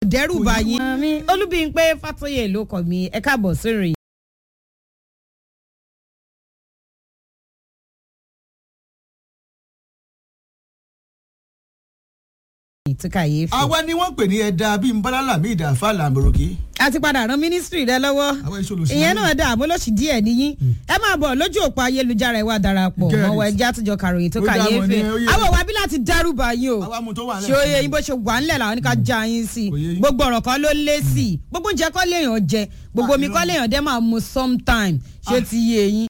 dẹ́rù bá yín. olúbíyìnpé fàtọ́yè ló kọ̀ mí ẹ káàbọ̀ sórí. tí kàyéfì. àwa ni wọ́n pè ní ẹ̀dá bíi nbálálà mi ìdàfà làmúròkè. a ti padà rán mínísítírì rẹ lọ́wọ́ àwọn èso olùsìn ìyẹn náà dà àmọ́ lóṣì díẹ̀ níyín ẹ máa bọ̀ lójú òpó ayélujára ìwà darapọ̀ Get it. mọ́wọ́ ẹjẹ́ àtijọ́ kàròyìn tó Ó dá mọ̀ kàyéfì ní, ó yé. àwọn òwà bí láti dárúbà yín o àwa mú tó wà ṣé ó yẹ yín bó ṣe wà ńlẹ̀ làwọn ní ká já yín sí i Kò yé yín. gbogbo ọ̀rọ̀ kan ló lé sí i gbogbo oúnjẹ kọ́ léèyàn jẹ gbogbo omi kọ́ léèyàn dẹ́ máa mu sometime ṣé Ah. ti yé yín